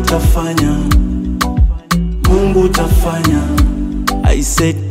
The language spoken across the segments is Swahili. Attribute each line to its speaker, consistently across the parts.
Speaker 1: tafanya, Mungu tafanya. I said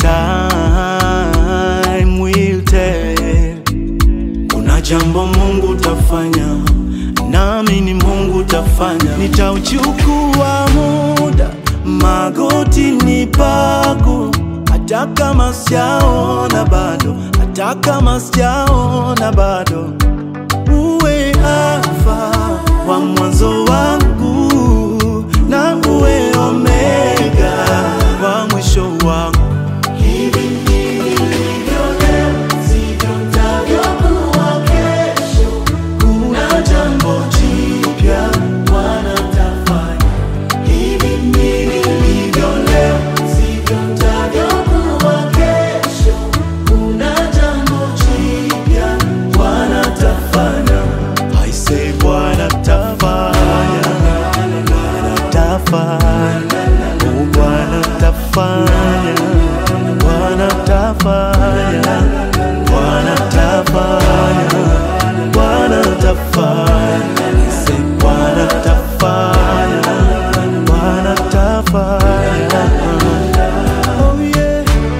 Speaker 1: time will tell. Kuna jambo Mungu tafanya, nami ni Mungu tafanya. Nitauchukua muda magotini pako, hata kama sijaona bado, hata kama sijaona bado, uwe Alfa wa mwanzo wangu na uwe Omega wa mwisho wangu. Hivi nilivyo leo, sivyo nitavyokuwa kesho. Kuna jambo jipya Bwana tafanya. Hivi nilivyo leo, sivyo nitavyokuwa kesho. Kuna jambo jipya Bwana tafanya. I say Bwana tafanya, Bwana tafanya, oh Bwana tafanya, Bwana tafanya, Bwana tafanya, Bwana tafanya, I say Bwana tafanya, Bwana tafanya. Oh yeah.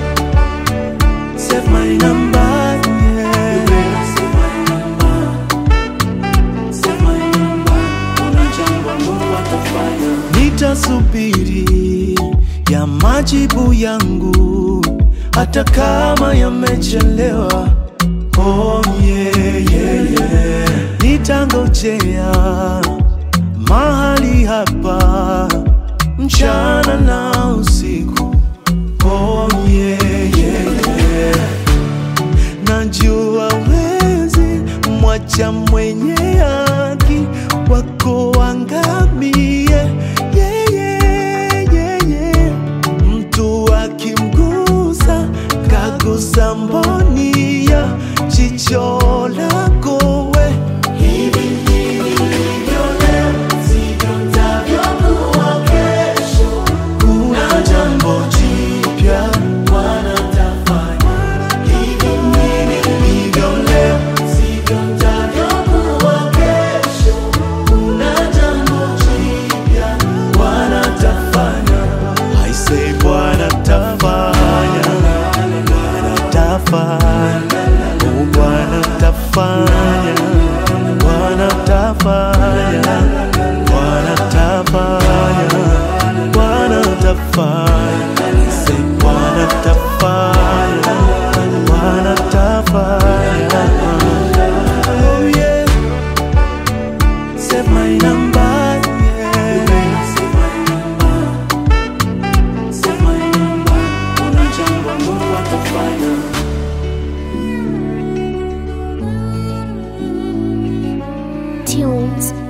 Speaker 1: Save my number, yeah. Save my number. Save my number. Kuna jambo Mungu atafanya. Nitasubiri ya majibu yangu hata kama yamechelewa. Oh yeah, yeah, yeah. Nitangojea mahali hapa mchana na usiku. Oh yeah, yeah, yeah. Najua wezi mwacha mwenye haki wako angamie. Yeah, yeah, yeah, yeah. Mtu akimgusa kagusa mboni ya jicho lako we. Hivi nilivyo leo, sivyo nitavyokuwa kesho. Kuna jambo jipya Bwana tafanya. Hivi nilivyo leo, sivyo nitavyokuwa kesho. Kuna jambo jipya Bwana tafanya. I say Bwana tafanya, Bwana tafanya, oh Bwana tafanya, Bwana tafanya, Bwana tafanya, Bwana tafanya. I say Bwana tafanya, Bwana tafanya. Oh yeah. Save my number, yeah. Save my number. Save my number. Kuna jambo Mungu atafanya.
Speaker 2: Tunes